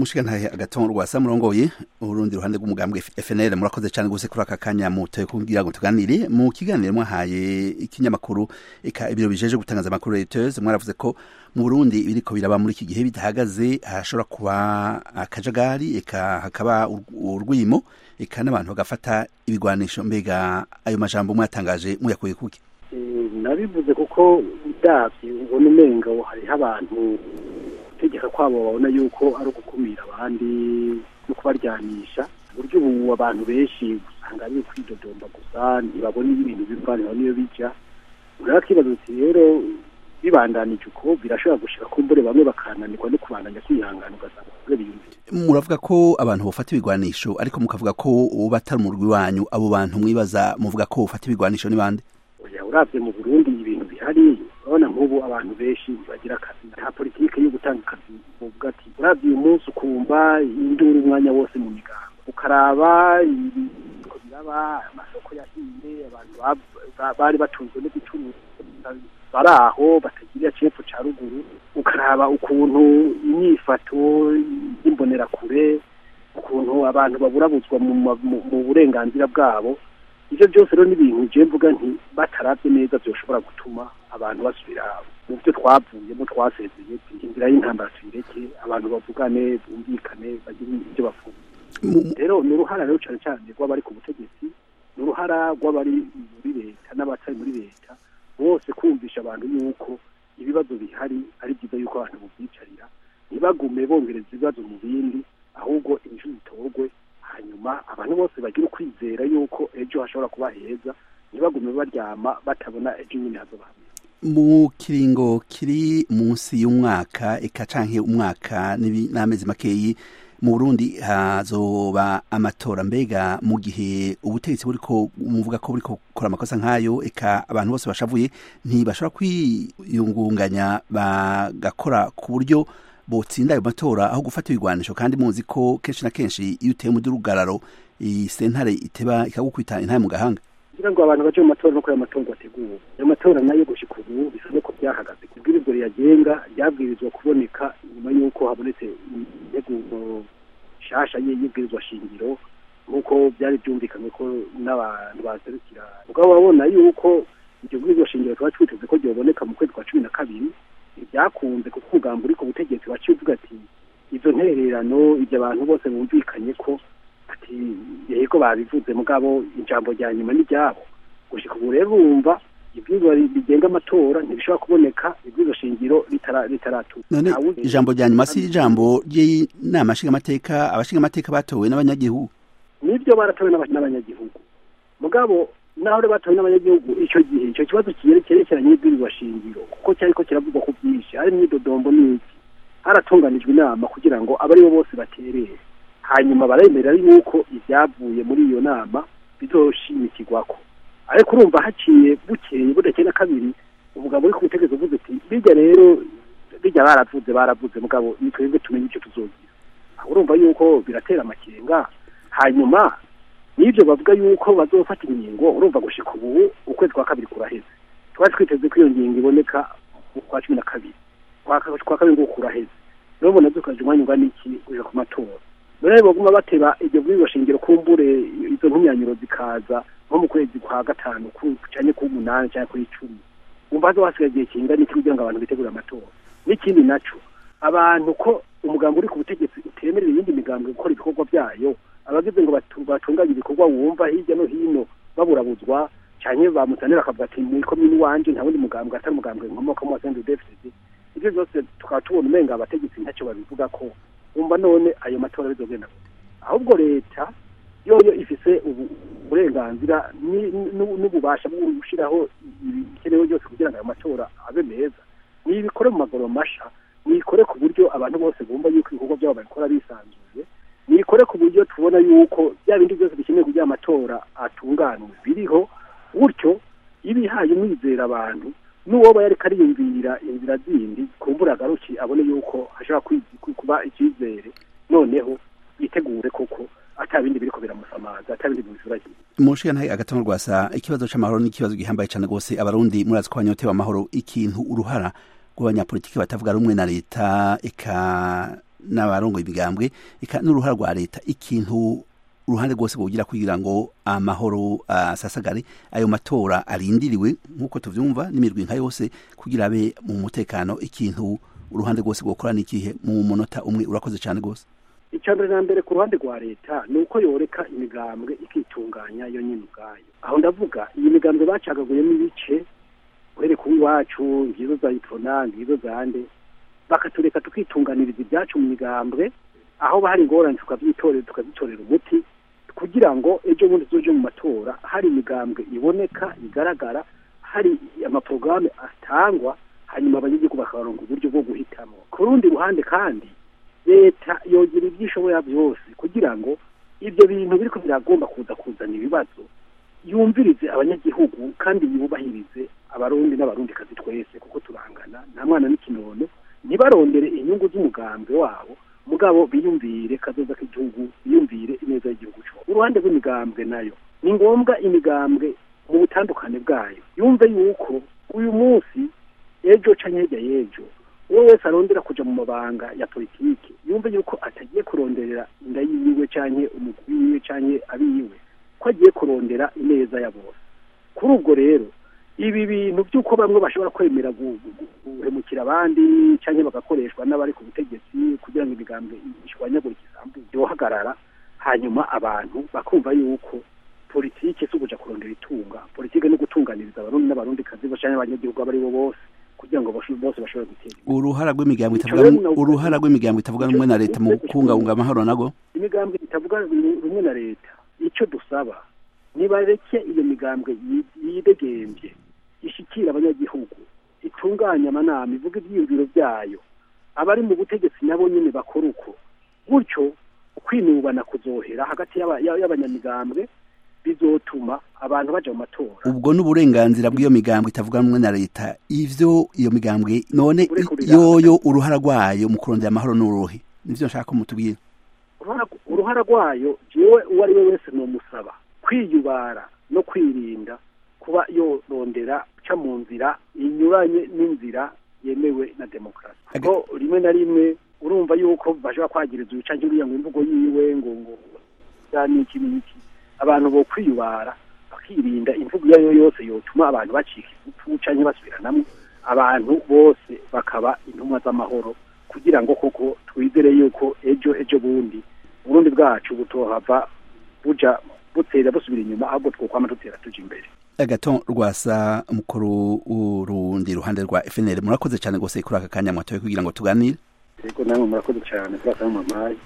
mushigantahe agatongo rwasa murongoye urundi ruhande rw'umugambwe FNL murakoze cyane gose kuri aka kanya mutoye kugira ngo tuganire mu kiganiro mwahaye ikinyamakuru eka ibiro bijeje gutangaza amakuru Reuters mwaravuze ko mu Burundi ibiriko biraba muri iki gihe bidahagaze hashobora kuba akajagari eka hakaba urwimo eka n'abantu bagafata ibigwanisho mbega ayo majambo mwatangaje muyakuye kuki nabivuze kuko udavye ubona umenga hariho abantu gutegeka kwabo babona yuko ari ugukumira abandi no kubaryanisha uburyo ubu abantu benshi usanga ari ukwidodomba gusa ntibabona ibintu biva ntibabona iyo bija uraba kibaza uti rero bibandanije uko birashobora gushika kumbure bamwe bakananirwa no kubandanya kwihangana ugasanga kure biyumvira muravuga ko abantu bafata ibigwanisho ariko mukavuga ko uba atari umurwi wanyu abo bantu mwibaza muvuga ko bafata ibigwanisho ni bande oya uravye mu Burundi ibintu bihari urabona nk'ubu abantu benshi bagira akazi nta politike yo gutanga akazi uvuga ati uravye uyu munsi ukumva induru umwanya wose mu migambo ukaraba ibiko biraba amasoko yahiye abantu bari batunzwe no gucuruza bari aho batagira cepfo ca ruguru ukaraba ukuntu inyifato y'imbonerakure ukuntu abantu baburabuzwa mu burenganzira bwabo ivyo byose rero n'ibintu je mvuga nti bataravye neza vyoshobora gutuma abantu basubira mu byo twavuyemo twasezeye inzira y'intambara tuyireke abantu bavugane bumvikane bagire ibyo bavuga rero ni uruhara rero cane cane rw'abari ku butegetsi ni uruhara rw'abari muri leta n'abatari muri leta bose kumvisha abantu yuko ibibazo bihari ari byiza yuko abantu buvyicarira ntibagume bongereza ibibazo mu bindi ahubwo inyishu zitorwe hanyuma abantu bose bagira ukwizera yuko ejo hashobora kuba heza ntibagume baryama batabona ejo nyine hazoba mu kiringo kiri munsi y'umwaka eka canke umwaka n'amezi makeyi mu Burundi hazoba amatora mbega mu gihe ubutegetsi buriko muvuga ko buriko gukora amakosa nk'ayo eka abantu bose bashavuye ntibashobora kwiyungunganya bagakora ku buryo botsinda ayo matora aho gufata ibigwanisho kandi muzi ko kenshi na kenshi iyo uteye umudurugararo iyi sentare iteba ikagukwita intaye mu gahanga kugira ngo abantu baje mu matora no kuri ayo matora ateguwe ayo matora nayo gushika ubu bisa nuko byahagaze kubwirizwa riyagenga ryabwirizwa kuboneka nyuma y'uko habonetse integuro nshasha y'ibwirizwa shingiro nk'uko byari byumvikanywe ko n'abantu baserukira mugabo babona yuko iryo bwirizwa shingiro tuba twiteze ko ryoboneka mu kwezi kwa cumi na kabiri ntibyakunze kuko umugambi uri ku butegetsi waciye uvuga ati izo ntererano ibyo abantu bose bumvikanye ko ati yego babivuze mugabo ijambo rya nyuma n'iryabo gushika ubu rero urumva ibwirizwa rigenga amatora ntibishobora kuboneka ibwirizwa shingiro ritaratuka none ijambo rya nyuma si ijambo ry'inama nshingamateka abashingamateka batowe n'abanyagihugu nibyo baratowe n'abanyagihugu mugabo naho rero batowe n'abanyagihugu icyo gihe icyo kibazo cyerekeranye n'ibwirizwa shingiro kuko cyariko kiravugwa ku byinshi hari imyidodombo n'iki haratunganijwe inama kugira ngo abe aribo bose baterere hanyuma baremerera yuko ibyavuye muri iyo nama bizoshimikirwako ariko urumva haciye bukeye budakeye na kabiri umugabo uri ku butegetsi uvuze ati bijya rero bijya baravuze baravuze mugabo ni twebwe tumenye icyo tuzogira aho urumva yuko biratera amakenga hanyuma n'ibyo bavuga yuko bazofata ingingo urumva gushika ubu ukwezi kwa kabiri kuraheze twari twiteze ko iyo ngingo iboneka kwa cumi na kabiri kwa kabiri ngo kuraheze rero mbona dukaje umwanya ungana iki kuja ku matora none baguma bateba iryo bwirizwa shingiro kumbure izo ntumyanyuro zikaza nko mu kwezi kwa gatanu canke k'umunani canke kw'icumi umva hazo hasigaye igihe kingana iki kugira ngo abantu bitegure amatora n'ikindi naco abantu ko umugambi uri ku butegetsi utemerera iyindi migambwe gukora ibikorwa vyayo abagize ngo batunganye ibikorwa wumva hirya no hino baburabuzwa canke bamutanira akavuga ati muri komini wanje nta wundi mugambwe atari umugambwe nkomokamo wa CNDD-FDD ivyo vyose tukaba tubona umenga abategetsi ntacyo babivuga ko umva none ayo matora bizogenda ahubwo leta yoyo ifise uburenganzira n'ububasha bwo gushiraho ibikenewe byose kugira ngo ayo matora abe meza nibikore mu magoro masha nikore ku buryo abantu bose bumva yuko ibikorwa byabo babikora bisanzuye nikore ku buryo tubona yuko bya bindi byose bikenewe kugira amatora atunganwe biriho gutyo ibihaye umwizera abantu n'uwoba yariko ariyumvira inzira zindi kumbura agaruki abone yuko hashobora kuba icyizere noneho yitegure koko atabindi biriko biramusamaza atabindi bimufurahiye mushikana agatongo rwasa ikibazo c'amahoro n'ikibazo gihambaye cane gose abarundi murazi ko banyotewe amahoro ikintu uruhara rw'abanyapolitiki batavuga rumwe na leta eka n'abarongoye imigambwe eka n'uruhara rwa leta ikintu uruhande rwose kugira kugira ngo amahoro asasagare ayo matora arindiriwe nk'uko tuvyumva n'imirwi nka yose kugira abe mu mutekano ikintu uruhande rwose gukora n'ikihe mu munota umwe urakoze cyane rwose icya mbere na mbere ku ruhande rwa leta ni uko yoreka imigambwe ikitunganya yo nyine ubwayo aho ndavuga iyi migambwe bacagaguyemo ibice uhere kuba iwacu ngizo za itona ngizo za nde bakatureka tukitunganiriza ibyacu mu migambwe aho hari ingorane tukabyitorera tukazitorera umuti kugira ngo ejo bundi tuje mu matora hari imigambwe iboneka igaragara hari amaporogaramu atangwa hanyuma abanyagihugu bakabaronga uburyo bwo guhitamo ku rundi ruhande kandi leta yogira ibyo ishobora byose kugira ngo ibyo bintu biriko biragomba kuza kuzana ibibazo yumvirize abanyagihugu kandi yubahirize abarundi n'abarundi kazi twese kuko turangana nta mwana n'ikinono ntibarondere inyungu z'umugambwe wabo mugabo biyumvire kazoza k'igihugu biyumvire ineza y'igihugu cyo uruhande rw'imigambwe nayo ni ngombwa imigambwe mu butandukane bwayo yumve yuko uyu munsi ejo canke hirya y'ejo uwo wese arondera kuja mu mabanga ya politiki yumve yuko atagiye kuronderera inda yiwe canke umugwi wiwe canke abiwe ko agiye kurondera ineza ya bose kuri ubwo rero ibi bintu by'uko bamwe bashobora kwemera guhemukira abandi cyangwa bagakoreshwa n'abari ku butegetsi kugira ngo imigambwe ishwanyagurike isambu yohagarara hanyuma abantu bakumva yuko politike si ukuja kurondera itunga politike no gutunganiriza abarundi n'abarundi kazi bashanya abanyagihugu abo ari bo bose kugira ngo bose bashobore gutera uruhara rw'imigambwe itavuga uruhara rw'imigambwe itavuga rumwe na leta mu kubungabunga amahoro nago imigambwe itavuga rumwe na leta icyo dusaba nibareke iyo migambwe yidegembye ishikira abanyagihugu itunganya amanama ivuga ibyiyumviro byayo abari mu butegetsi nabo nyine bakora uko gutyo kwinubana kuzohera hagati y'abanyamigambwe bizotuma abantu baja mu matora ubwo n'uburenganzira bw'iyo migambwe itavuga rumwe na leta ivyo iyo migambwe none yoyo uruhara rwayo mu kurondera amahoro n'uruhe nivyo nshaka ko mutubwira uruhara rwayo jewe uwo ari we wese nomusaba kwiyubara no kwirinda kuba yorondera ca mu nzira inyuranye n'inzira yemewe na demokarasi kuko rimwe na rimwe urumva yuko bashobora kwagiriza uyu canke uriya ngo imvugo yiwe ngo ngo niki niki abantu bo kwiyubara bakirinda imvugo iyo ariyo yose yotuma abantu bacika ivutu canke basubiranamwo abantu bose bakaba intumwa z'amahoro kugira ngo koko twizere yuko ejo ejo bundi uburundi bwacu butohava buja butera busubira inyuma ahubwo twokwama dutera tuja imbere agaton rwasa mukuru urundi ruhande rwa FNL murakoze cyane gose kuri aka kanya mwatoye kugira ngo tuganire yego namwe murakoze cyane kuri aka mamaye